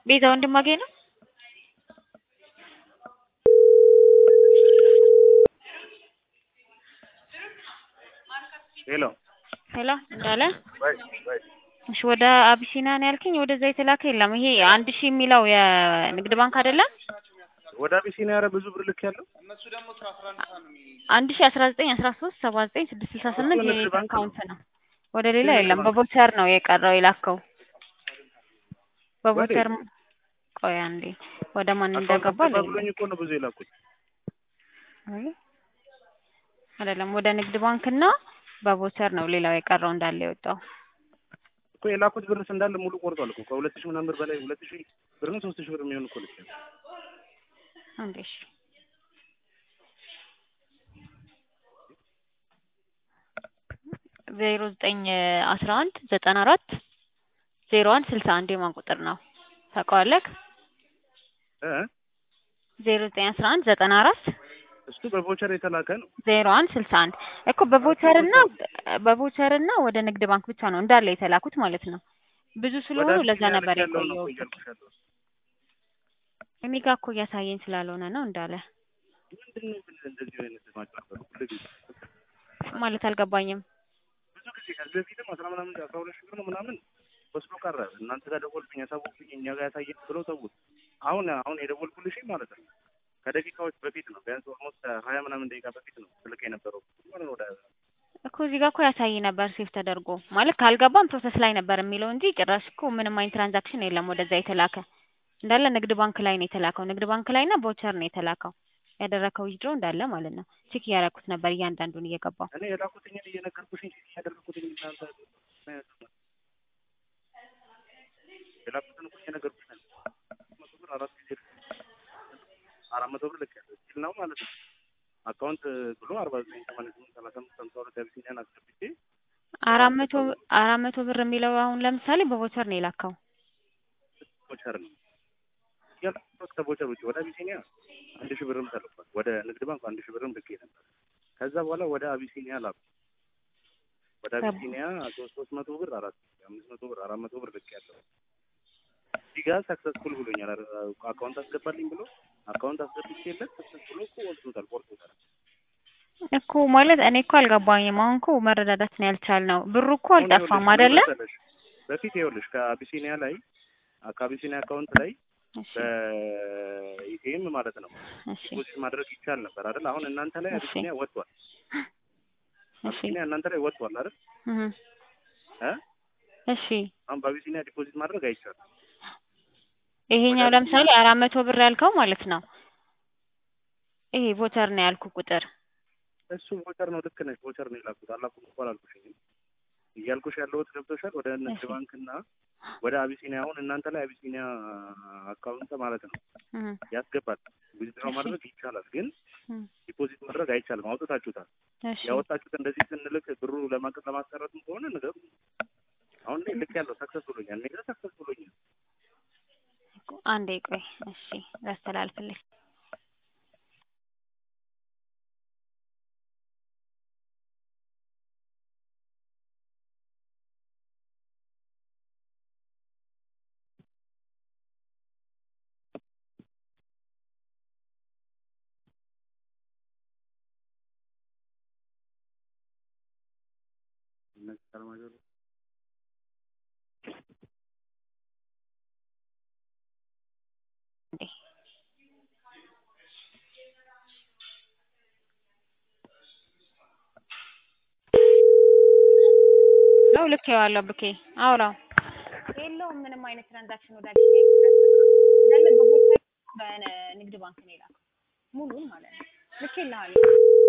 ቤዛ ወንድማገኝ ነው። ሄሎ ሄሎ እንዳለ ወይ ወይ እሺ፣ ወደ አቢሲና ነው ያልከኝ። ወደዛ የተላከ የለም። ይሄ አንድ ሺህ የሚለው የንግድ ባንክ አይደለም። ወደ አቢሲኒያ ኧረ ብዙ ብር ልክ ያለው አንድ ሺህ አስራ ዘጠኝ አስራ ሶስት ሰባ ዘጠኝ ስድስት ስልሳ ስምንት እሱ ንግድ የኔት ባንክ ነው። አካውንት ነው። ወደ ሌላ ንግድ የለም። ባንክ። በቮቸር ነው የቀረው የላከው። በቮቸር ወዴት? ቆይ አንዴ ወደ ማን አካውንት እንደገባ አስገባ ልይልህ። ብሎኝ እኮ ነው ብዙ የላኩት። አይ አይደለም፣ ወደ ንግድ ባንክና በቮቸር ነው ሌላው የቀረው እንዳለ የወጣው። እኮ የላኩት ብርስ እንዳለ ሙሉ ቆርጧል እኮ ከሁለት ሺህ ምናምን ብር በላይ ሁለት ሺህ ብር ነው ሶስት ሺህ ብር የሚሆን እኮ ልክ ያለው አንዴ እሺ ዜሮ ዘጠኝ አስራ አንድ ዘጠና አራት ዜሮ አንድ ስልሳ አንድ የማን ቁጥር ነው ታውቀዋለህ? እ ዜሮ ዘጠኝ አስራ አንድ ዘጠና አራት እሱ በቮቸር የተላከ ነው። ዜሮ አንድ ስልሳ አንድ እኮ በቮቸር እና በቮቸር እና ወደ ንግድ ባንክ ብቻ ነው እንዳለ የተላኩት ማለት ነው። ብዙ ስለሆኑ ወደ ለዛ አቢሲኒያ ነበር ልክ ያለው ነው የቆየው። እኮ እያልኩሽ ያለው። እኔ ጋር እኮ እያሳየኝ ስላልሆነ ነው እንዳለ ምንድን ነው ግን እንደዚህ አይነት ማጭበርበር ሁሉ ጊዜ ማለት አልገባኝም። ብዙ ጊዜ ከዚህ በፊትም አስራ ምናምን አስራ ሁለት ሺህ ብር ነው ምናምን ወስዶ ቀረ። እናንተ ጋር ደወልኩኝ ያሳወቁኝ እኛ ጋር ያሳየን ብለው ተውት። አሁን አሁን የደወልኩልሽ ማለት ነው ከደቂቃዎች በፊት ነው ቢያንስ ኦልሞስት ሀያ ምናምን ደቂቃ በፊት ነው ስልክ የነበረው ማለት ነው ወደ እኮ እዚህ ጋር እኮ ያሳይ ነበር ሴፍ ተደርጎ ማለት ካልገባም ፕሮሰስ ላይ ነበር የሚለው እንጂ ጭራሽ እኮ ምንም አይነት ትራንዛክሽን የለም ወደዛ የተላከ እንዳለ ንግድ ባንክ ላይ ነው የተላከው። ንግድ ባንክ ላይ እና ቮቸር ነው የተላከው ያደረከው ዊዝድሮ እንዳለ ማለት ነው። ቼክ እያደረኩት ነበር እያንዳንዱን እየገባው እኔ የላኩትኝን እየነገርኩሽኝ ያደረኩትኝ እናንተ የላኩትን እኮ እየነገርኩሽ ነው። መቶ ብር አራት ጊዜ አራት መቶ ብር ልክ ያለው ስል ነው ማለት ነው። አካውንት ብሎ አርባ ዘጠኝ ሰማንያ ስምንት ሰላሳ አምስት ሀምሳ ሁለት አቢሲኒያን አስገብቼ አራት መቶ አራት መቶ ብር የሚለው አሁን ለምሳሌ በቮቸር ነው የላከው። ቦቸር ነው ያልኩት። ከቦቸር ውጭ ወደ አቢሲኒያ አንድ ሺህ ብርም ተልኳል። ወደ ንግድ ባንክ አንድ ሺህ ብርም ልኬ ነበር። ከዛ በኋላ ወደ አቢሲኒያ ላኩ። ወደ አቢሲኒያ ሶስት ሶስት መቶ ብር አራት አምስት መቶ ብር አራት መቶ ብር ልክ ያለው እዚህ ጋር ሰክሰስፉል ብሎኛል። ኧረ አካውንት አስገባልኝ ብሎ አካውንት አስገብቼለት ሰክሰስፉል እኮ ወስዶታል፣ ቆርጦታል። እኮ ማለት እኔ እኮ አልገባኝም። አሁን እኮ መረዳዳት ነው ያልቻልነው። ብሩ እኮ አሁን አልጠፋም ይኸውልሽ ምን አይደለ? መሰለሽ፣ በፊት ይኸውልሽ ከአቢሲኒያ ላይ ከአቢሲኒያ አካውንት ላይ እሺ በኢቲኤም ማለት ነው እሺ ዲፖዚት ማድረግ ይቻል ነበር አይደል? አሁን እናንተ ላይ እሺ። አቢሲኒያ ወጥቷል። እሺ አቢሲኒያ እናንተ ላይ ወጥቷል አይደል? እህ እ እሺ አሁን በአቢሲኒያ ዲፖዚት ማድረግ አይቻልም። ይሄኛው ወደ ለምሳሌ አራት መቶ ብር ያልከው ማለት ነው። ይሄ ቮቸር ነው ያልኩ ቁጥር እሱ ቮቸር ነው። ልክ ነሽ። ቮቸር ነው የላኩት። አላኩም እኮ አላልኩሽኝም። እያልኩሽ ያለሁት ገብቶሻል። ወደ ንግድ እሺ። ባንክ እና ወደ አቢሲኒያ አሁን እናንተ ላይ አቢሲኒያ አካውንት ማለት ነው እህ ያስገባል። ዊዝድሮ እሺ። ማድረግ ይቻላል፣ ግን እህ ዲፖዚት ማድረግ አይቻልም። አውጥታችሁታል። እሺ ያወጣችሁት እንደዚህ ስንልክ ብሩ ለማቀጥ ለማስቀረትም ከሆነ ንገሩ። አሁን ላይ ልክ ያለው ሰክሰስ ብሎኛል። እኔ ጋር ሰክሰስ ብሎኛል። አንዴ ቆይ እሺ ላስተላልፍልህ። እነዚህ ሰላማዊ እንዴ ነው ልክ ያለው ብኬ አውራው የለውም ምንም አይነት ትራንዛክሽን ወደ አቢሲኒያ እንዳለ በቦታ በንግድ ባንክ ነው የላከው ሙሉን ማለት ነው ልክ ይልሃል